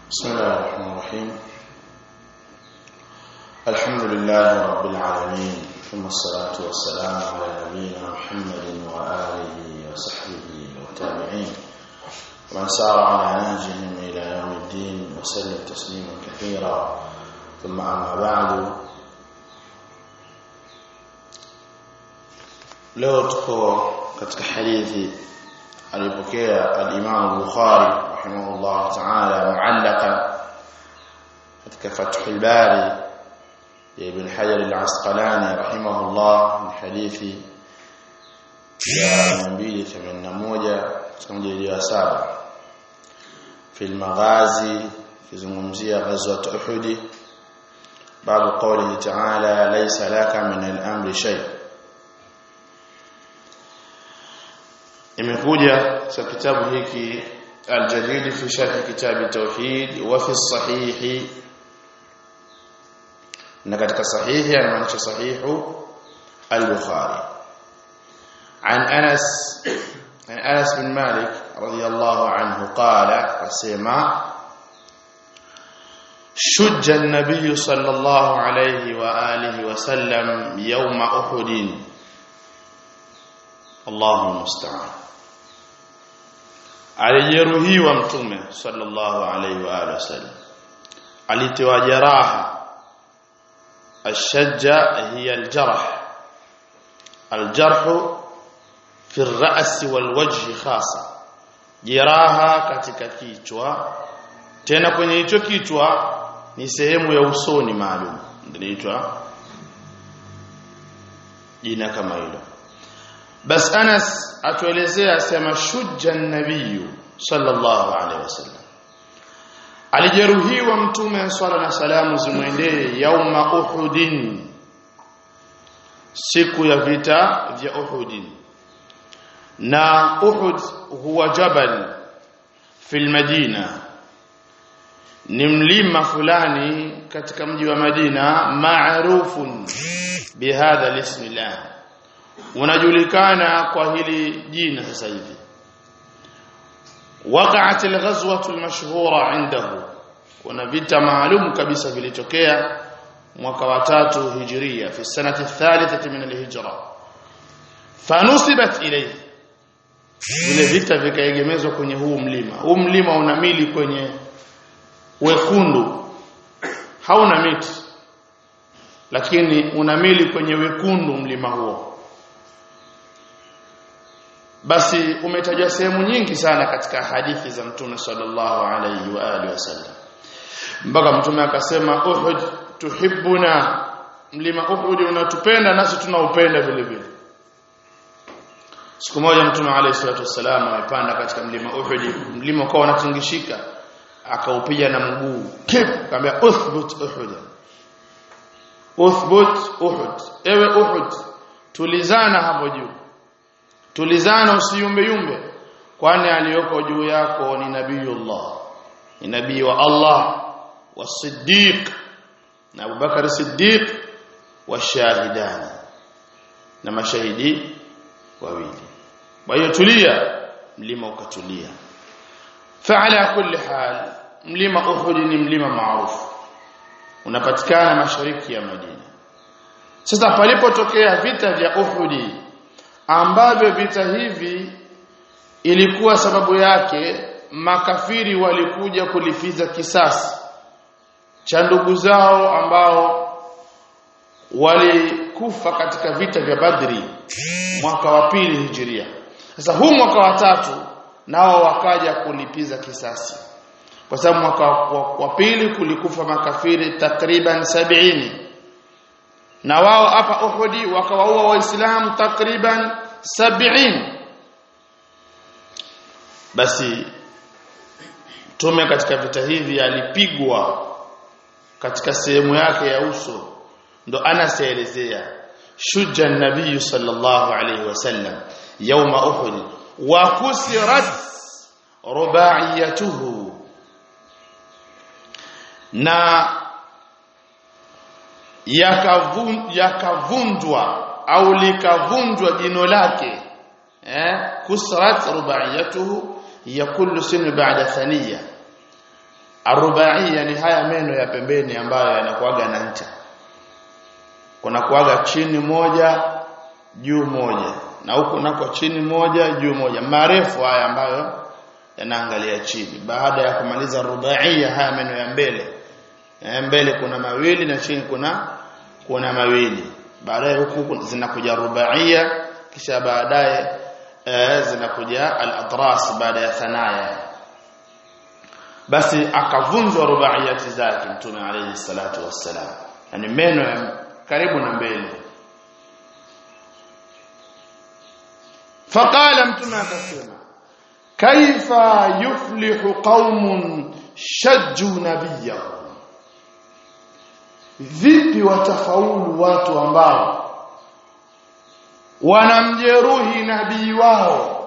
بسم الله الرحمن الرحيم الحمد لله رب العالمين ثم الصلاة والسلام على نبينا محمد وآله وصحبه والتابعين ومن سار على نهجهم إلى يوم الدين وسلم تسليما كثيرا ثم أما بعد leo tuko katika hadithi alipokea al-Imam al-Bukhari rahimahullah ta'ala mu'allaqan katika Fathul Bari ya Ibn Hajar al-Asqalani rahimahullah ni hadithi ya 281 tunajili ya saba في المغازي kizungumzia ghazwat Uhud babu qawlihi ta'ala laysa laka min al-amri shay' imekuja katika kitabu hiki al-jadid fi sharh kitab tauhid wa fi sahih na katika sahihi anamaanisha sahihu al-bukhari عن انس عن انس بن مالك رضي الله عنه قال اسمع شج النبي صلى الله عليه واله وسلم يوم احد الله المستعان alijeruhiwa mtume sallallahu alayhi wa alihi wasallam alitiwa jeraha ashajja hiya aljarh aljarh fi ar-ra's wal-wajh khasa jeraha katika kichwa tena kwenye hicho kichwa ni sehemu ya usoni maalum inaitwa jina kama hilo bas Anas atuelezea sema shujja nabiyu sallallahu alaihi wasallam alijeruhiwa mtume swalla na salamu zimwendee yauma uhudin siku ya vita vya uhudin na uhud huwa jabal fil madina ni mlima fulani katika mji wa Madina maarufun bihadha lismillah unajulikana kwa hili jina sasa hivi waqa'at al-ghazwatu al-mashhura indahu kuna vita maalum kabisa vilitokea mwaka wa tatu hijria fi sanati thalithati min al-hijra fanusibat ilayhi vile vita vikaegemezwa kwenye huu mlima huu mlima una mili kwenye wekundu hauna miti lakini una mili kwenye wekundu mlima huo basi umetajwa sehemu nyingi sana katika hadithi za mtume sallallahu alayhi wa alihi wasallam mpaka mtume akasema uhud tuhibbuna mlima uhud unatupenda nasi tunaupenda vile vile siku moja mtume alayhi salatu wasallam amepanda katika mlima uhud mlima ukawa unatingishika akaupiga na mguu kip akamwambia uthbut uhud uthbut uhud ewe uhud tulizana hapo juu tulizana usiyumbe yumbe kwani aliyoko juu yako ni nabiyullah ni nabii wa Allah wa siddiq na Abubakar Siddiq wa shahidani na mashahidi wawili kwa hiyo tulia mlima ukatulia fa'ala kulli hal mlima Uhud ni mlima maarufu unapatikana mashariki ya Madina sasa palipotokea vita vya Uhud ambavyo vita hivi ilikuwa sababu yake makafiri walikuja kulipiza kisasi cha ndugu zao ambao walikufa katika vita vya Badri mwaka wa pili hijiria sasa huu mwaka wa tatu nao wakaja kulipiza kisasi kwa sababu mwaka wa, wa pili kulikufa makafiri takriban sabini na wao hapa Uhudi wakawaua waislamu takriban 70 basi tume katika vita hivi alipigwa katika sehemu yake ya uso ndo anaseelezea shujja nabii sallallahu alayhi wasallam yawma uhud wa kusirat rubaiyatuhu na yakavunjwa au likavunjwa jino lake eh kusrat rubaiyatuhu ya kullu sinu ba'da thaniya arubaia ni haya meno ya pembeni ambayo yanakuaga na ncha kuna kuaga chini moja juu moja na huku nako chini moja juu moja marefu haya ambayo yanaangalia chini baada ya kumaliza rubaia haya meno ya mbele ya mbele kuna mawili na chini kuna kuna mawili baadaye huku zinakuja rubaia kisha baadaye eh, zinakuja al-atras baada ya thanaya basi akavunjwa rubaiyati zake mtume alayhi salatu wassalam yani meno ya karibu na mbele faqala mtume akasema kaifa yuflihu qaumun shajju nabiyahum vipi watafaulu watu ambao wanamjeruhi nabii wao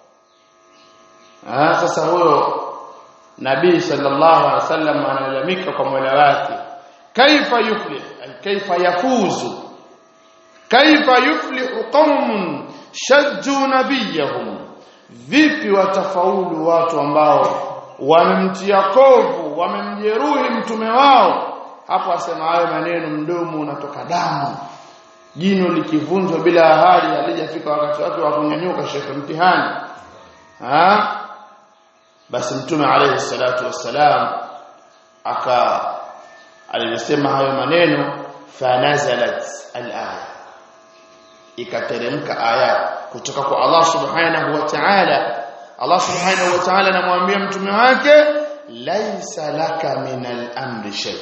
ah sasa huyo nabii sallallahu alaihi wasallam analalamika kwa Mola wake kaifa yuflih ay kaifa yafuzu kaifa yuflihu qaumun shajju nabiyahum vipi watafaulu watu ambao wamemtia kovu wamemjeruhi mtume wao hapo asema hayo maneno mdomo unatoka damu jino likivunjwa bila ahadi alijafika wakati wake wa kunyanyuka shekhe mtihani ha basi mtume alayhi salatu wassalam aka alisema hayo maneno fanazalat alaya ikateremka aya kutoka kwa Allah subhanahu wa ta'ala Allah subhanahu wa ta'ala anamwambia mtume wake laisa laka min al-amri shay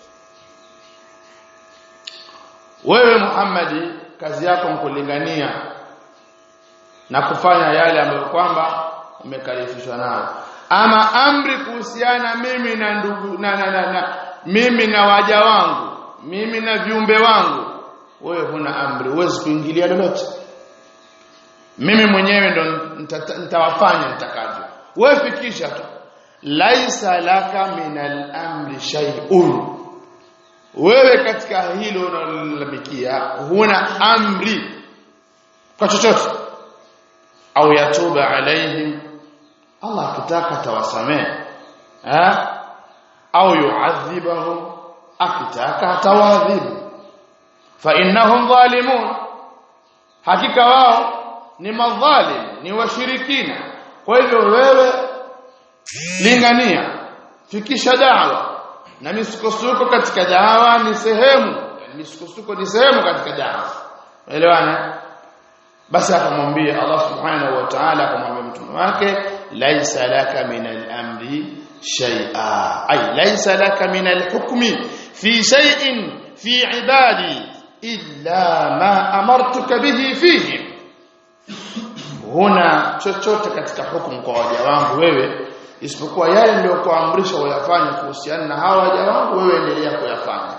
wewe Muhammadi kazi yako mkulingania na kufanya yale ambayo kwamba umekalifishwa nayo ama amri kuhusiana mimi na ndugu na, na, na, na mimi na waja wangu mimi na viumbe wangu wewe huna amri huwezi kuingilia lolote mimi mwenyewe ndo nitawafanya nitakavyo wewe fikisha tu laisa laka min al-amri shay'un wewe katika hilo unalolalamikia huna amri kwa chochote au yatuba alaihim Allah akitaka tawasamee eh au yuadhibahum akitaka atawadhibu fa innahum zalimun hakika wao ni madhalim ni washirikina kwa hivyo wewe lingania fikisha dawa na misukosuko katika dawa ni sehemu yani misukosuko ni sehemu katika dawa elewana basi akamwambia Allah subhanahu wa ta'ala akamwambia mtume wake laisa laka min al-amri shay'a ay laisa laka min al-hukmi fi shay'in fi ibadi illa ma amartuka bihi fihi huna chochote katika hukumu kwa waja wangu wewe isipokuwa yale ndio kuamrisha wayafanye kuhusiana na hawa waja wangu wewe endelea kuyafanya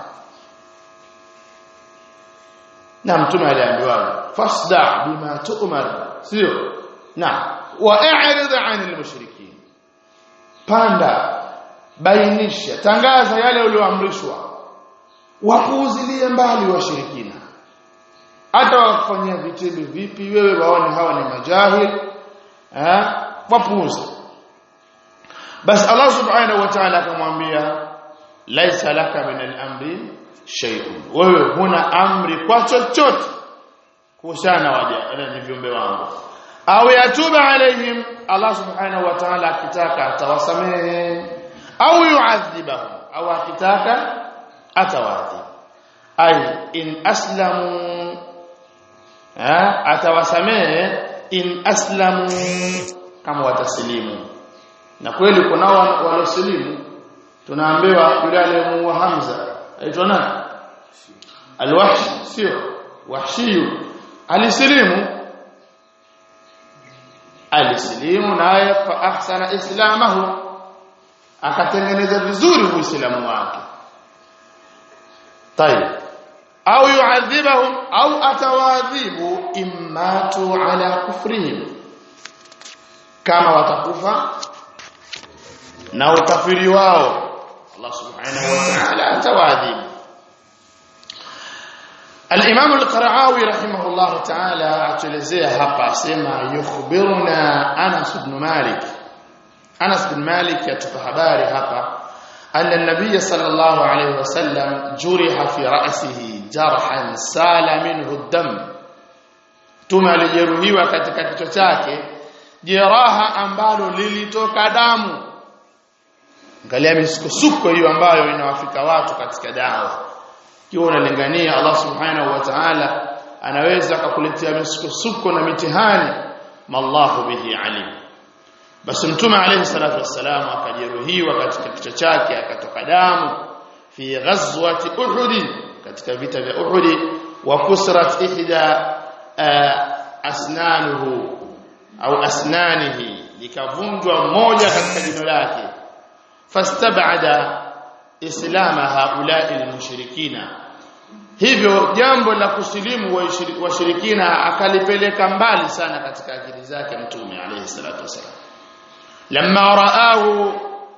na mtume aliambiwa fasda bima tu'mar sio na wa'rid 'anil mushrikin panda bainisha tangaza yale ulioamrishwa wapuuzilie mbali washirikina hata wakufanyia vitendo vipi wewe waone hawa ni majahil eh wapuuze basi Allah subhanahu wa ta'ala akamwambia laisa laka min al-amri shay'un wewe huna amri kwa chochote kuhusiana waja na viumbe wangu au yatuba alaihim Allah subhanahu wa ta'ala akitaka atawasamehe au yu'adhibahum au akitaka atawadhib ay in aslamu ha atawasamehe in aslamu kama wataslimu na kweli kunao walioslimu tunaambiwa yule aliyemuua Hamza aitwa nani alwahshi sio wahshiyu alislimu alislimu naye fa ahsana islamahu akatengeneza vizuri uislamu wake طيب au yu'adhibahum au atawadhibu immatu ala kufrihim kama watakufa na ukafiri wao Allah subhanahu wa ta'ala atawadhibu الامام القرعاوي رحمه الله تعالى atuelezea hapa asema yukhbiruna Anas ibn Malik Anas ibn Malik atupa habari hapa anna an-nabiy sallallahu alayhi wasallam juriha fi ra'sihi jarhan sala minhu ad-dam Mtume alijeruhiwa katika kichwa chake jeraha ambalo lilitoka damu angalia misukosuko hiyo ambayo inawafika watu katika dawa ikiwa unalingania Allah subhanahu wa ta'ala anaweza akakuletea misukosuko na mitihani mallahu bihi alim basi mtume alayhi salatu wassalam akajeruhiwa katika kichwa chake akatoka damu fi ghazwati uhud katika vita vya uhud wa kusrat ihda asnanuhu au asnanihi likavunjwa moja katika jino lake fastabada islama haulai almushrikina hivyo jambo la kusilimu washirikina akalipeleka mbali sana katika akili zake mtume alayhi salatu wasalam lamma raahu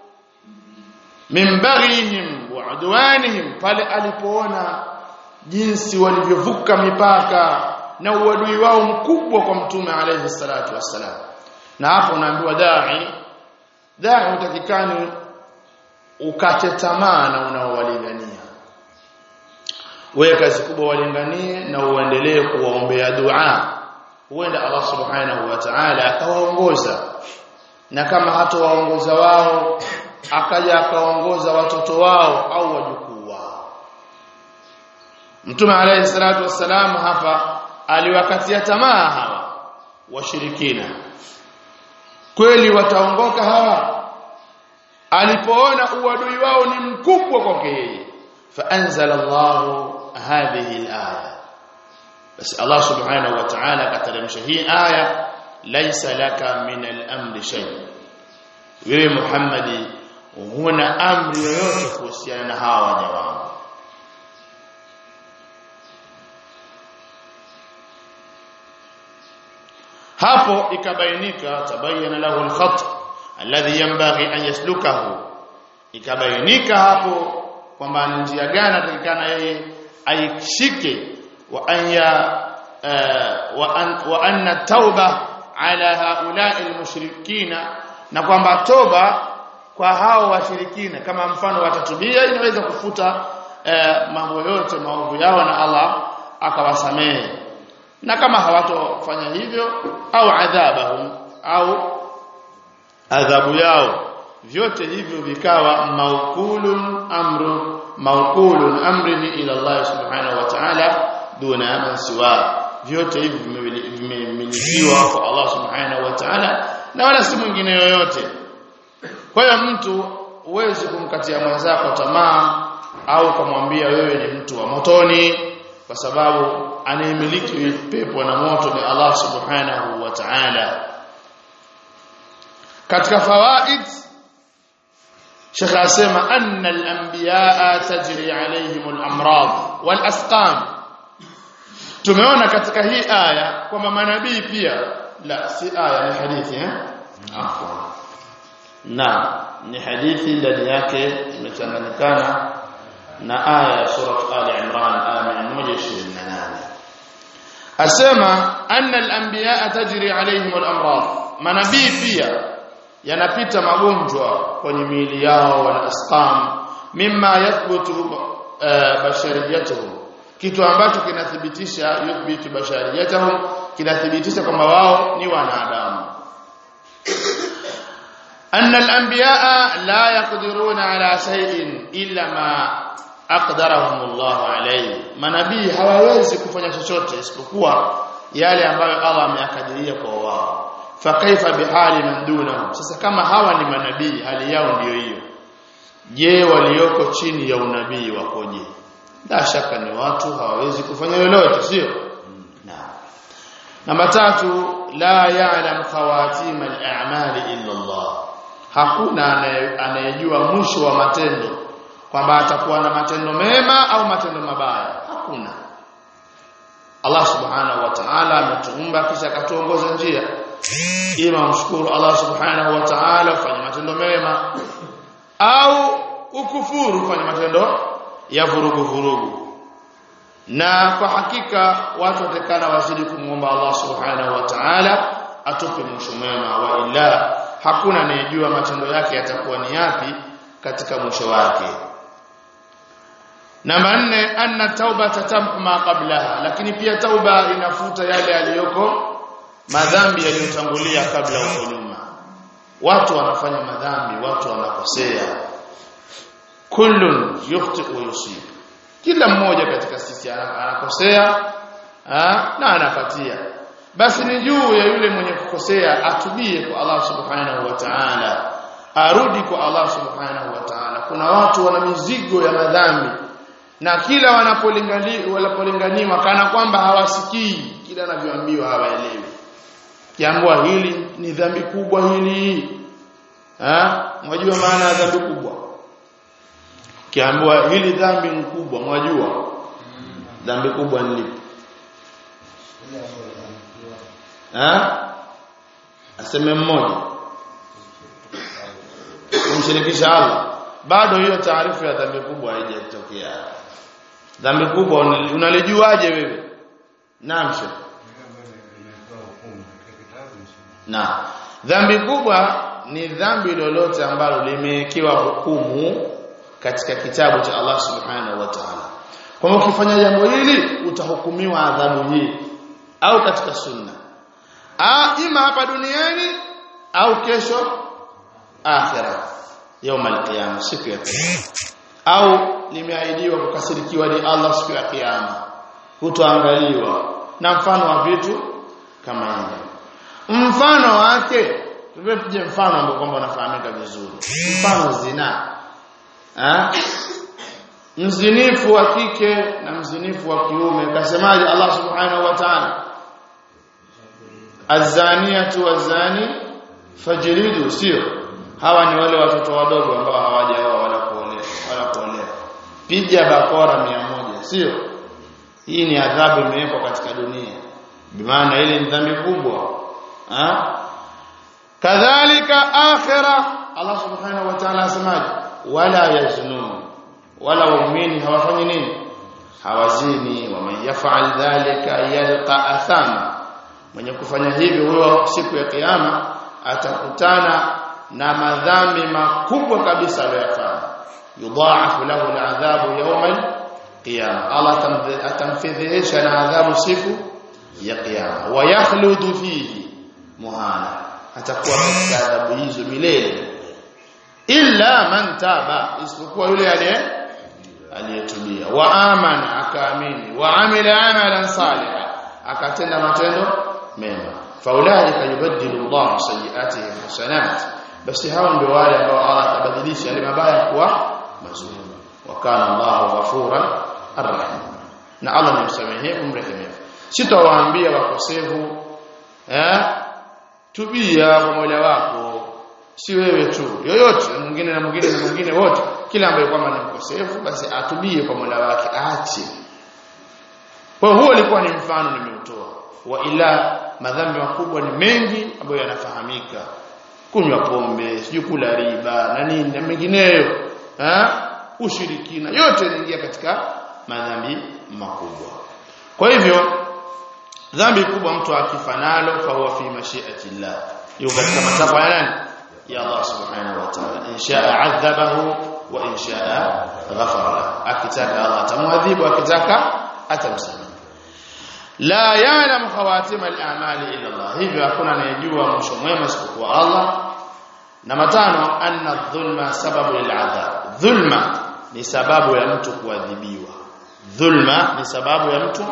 min baghihim wa udwanihim pale alipoona jinsi walivyovuka mipaka na uadui wao mkubwa kwa mtume alayhi salatu wassalam na hapo unaambiwa dai dai utakikani ukate tamaa na unaowalingania wewe kazi kubwa walinganie na uendelee kuwaombea dua huenda Allah subhanahu wa ta'ala akawaongoza na kama hatowaongoza wao akaja akaongoza watoto wao au wajukuu wao Mtume alayhi salatu wassalam hapa aliwakatia tamaa hawa washirikina kweli wataongoka hawa alipoona uadui wao ni mkubwa kwake yeye faanzala Allah hadhihi alaya basi Allah subhanahu wa ta'ala kateremsha hii aya laysa laka min al-amri shay wewe Muhammadi huna amri yoyote kuhusiana na hawa waja wangu hapo ikabainika tabayyana lahu al-khat alladhi yanbaghi an yaslukahu ikabainika hapo kwamba ni njia gani atakikana yeye aishike wa anya wa an wa anna tauba ala haula'i almushrikina na kwamba toba kwa hao washirikina kama mfano watatubia inaweza kufuta mambo yote maovu yao na Allah akawasamehe na kama hawatofanya hivyo au adhabahum au adhabu yao vyote hivyo vikawa maukulun amru maukulun amrihi ila Allah subhanahu wa ta'ala duna man siwa vyote hivi vimemilikiwa kwa Allah subhanahu wa ta'ala na wala si mwingine yoyote kwa hiyo mtu huwezi kumkatia mwenzako tamaa au kumwambia wewe ni mtu wa motoni kwa sababu anayemiliki pepo na moto ni Allah subhanahu wa ta'ala katika fawaid Sheikh asema anna al-anbiya tajri alayhim al-amrad wal-asqam tumeona katika hii aya kwamba manabii pia la si aya ni hadithi eh afwan na ni hadithi ndani yake imechanganyikana na aya ya sura Ali Imran aya 128 asema anna al-anbiya tajri alayhim al-amrad manabii pia yanapita magonjwa kwenye miili yao wal asqam mimma yathbutu bashariyatuhum kitu ambacho kinathibitisha yuthbitu bashariyatuhum kinathibitisha kwamba wao ni wanadamu anna al-anbiya'a la yaqdiruna ala shay'in illa ma aqdarahum Allah alayhi manabii hawawezi kufanya chochote isipokuwa yale ambayo Allah ameyakadiria kwa wao fakaifa bihali man dunahum sasa kama hawa ni manabii hali yao ndiyo hiyo je walioko chini ya unabii wakoje la shaka ni watu hawawezi kufanya lolote sio na namba tatu la ya'lam khawatim al-a'mali illa Allah hakuna anayejua mwisho wa matendo kwamba atakuwa na matendo mema au matendo mabaya hakuna Allah subhanahu wa ta'ala ametuumba kisha akatuongoza njia ima mshukuru Allah subhanahu wa ta'ala ufanye matendo mema au ukufuru ufanye matendo ya vurugu vurugu na kwa hakika watu watakana wazidi kumwomba Allah subhanahu wa ta'ala atupe mwisho mwema wa ila hakuna anayejua matendo yake yatakuwa ni yapi katika mwisho wake namba nne anna tauba tatamhu ma qablaha lakini pia tauba inafuta yale yaliyoko madhambi yaliyotangulia kabla huko nyuma watu wanafanya madhambi watu wanakosea kullun yukhti wa yusib kila mmoja katika sisi anakosea na anapatia basi ni juu ya yule mwenye kukosea atubie kwa Allah subhanahu wa ta'ala arudi kwa Allah subhanahu wa ta'ala kuna watu wana mizigo ya madhambi na kila wanapolinganiwa wanapolinganiwa kana kwamba hawasikii kila anavyoambiwa hawaelewi kiambwa hili ni dhambi kubwa hili ha mwajua maana ya dhambi kubwa kiambwa hili dhambi ni kubwa mwajua dhambi kubwa ni lipi ha aseme mmoja kumshirikisha Allah bado hiyo taarifa ya dhambi kubwa haijatokea dhambi kubwa unalijuaje wewe naam sheikh na dhambi kubwa ni dhambi lolote ambalo limewekewa hukumu katika kitabu cha Allah subhanahu wa ta'ala kwamba ukifanya jambo hili utahukumiwa adhabu hii au katika sunna ah ima hapa duniani au kesho akhira يوم القيامه siku ya kiyama au limeahidiwa kukasirikiwa ni Allah siku ya kiyama hutoangaliwa na mfano wa vitu kama hivi mfano wake tupige mfano ambao kwamba unafahamika vizuri mfano zina eh mzinifu wa kike na mzinifu wa kiume kasemaje Allah subhanahu wa ta'ala azaniyatu wazani fajridu sio hawa ni wale watoto wadogo ambao hawajaoa wala kuolewa wala kuolewa piga bakora mia moja sio hii ni adhabu imewekwa katika dunia bimaana ile ni dhambi kubwa ha kadhalika akhira Allah subhanahu wa ta'ala asemaje wala yaznun wala waumini hawafanyi nini hawazini waman yaf'al dhalika yalqa athama mwenye kufanya hivyo huyo siku ya kiyama atakutana na madhambi makubwa kabisa aliyofanya yudhaafu lahu al'adhabu yawm al-qiyama Allah atamfidhihisha na adhabu siku ya kiyama wa yakhludu fihi muhana atakuwa katika adhabu hizo milele illa man taba isipokuwa yule aliye aliyetubia wa amana akaamini wa amila amalan salihan akatenda matendo mema faulaika yubaddilu Allah sayiatihim hasanat basi hao ndio wale ambao Allah atabadilisha yale mabaya kuwa mazuri wa kana Allahu ghafuran arrahim na Allah ni msamehevu mrehemevu sitawaambia wakosefu eh tubia kwa Mola wako si wewe tu yoyote mwingine na mwingine na mwingine wote kila ambaye kwamba ni mkosefu basi atubie kwa Mola wake aache kwa huo ulikuwa ni mfano nimeutoa wa ila madhambi makubwa ni mengi ambayo yanafahamika kunywa pombe sijui kula riba na nini na mengineyo eh ushirikina yote yanaingia katika madhambi makubwa kwa hivyo dhambi kubwa mtu akifanalo fa huwa fi mashiati llah yuko katika matakwa ya nani ya Allah subhanahu wa ta'ala in sha'a 'adhabahu wa in sha'a ghafara lahu akitaka Allah atamwadhibu akitaka atamsamehe la ya'lamu khawatim al-a'mali illa Allah hivyo hakuna anayejua mwisho mwema isipokuwa Allah na matano anna dhulma sababu lil'adhab dhulma ni sababu ya mtu kuadhibiwa dhulma ni sababu ya mtu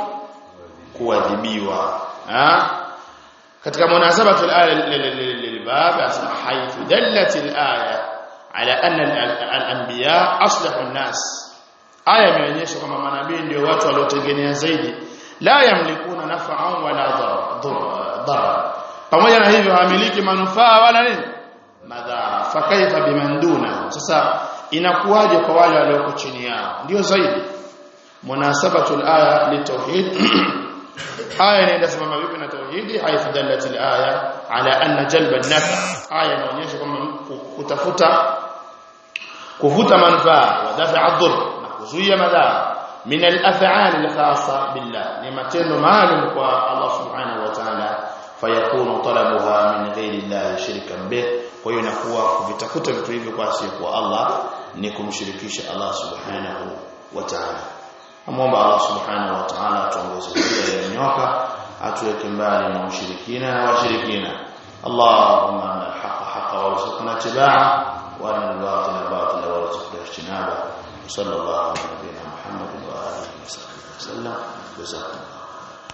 kuadhibiwa katika munasabatu al-aya lilbab asma haythu dallat al-aya ala anna al-anbiya aslahu an-nas aya imeonyesha kwamba manabii ndio watu waliotengenea zaidi la yamlikuna naf'an wala dharar pamoja na hivyo hamiliki manufaa wala nini madhara fakaifa bimanduna sasa inakuwaje kwa wale walioko chini yao ndio zaidi munasabatu al-aya litauhid aya inaenda simama vipi na tauhidi haitha dallat al-aya ala anna jalba an-nafa aya inaonyesha kwamba kutafuta kuvuta manufaa wa dafa adhur na kuzuia madhara min al-af'al al-khassa billah ni matendo maalum kwa Allah subhanahu wa ta'ala fayakunu talabuha min ghairi Allah shirkan bih kwa hiyo inakuwa kuvitafuta vitu hivyo kwa asiyekuwa Allah ni kumshirikisha Allah subhanahu wa ta'ala amwomba Allah subhanahu wa ta'ala atuongoze njia iliyonyoka atuweke mbali na ushirikina na washirikina اللهم أن الحق حقا وارزقنا اتباعه وأن الباطل باطلا وارزقنا اجتنابه وصلى الله على نبينا محمد وآله وصحبه وسلم جزاكم الله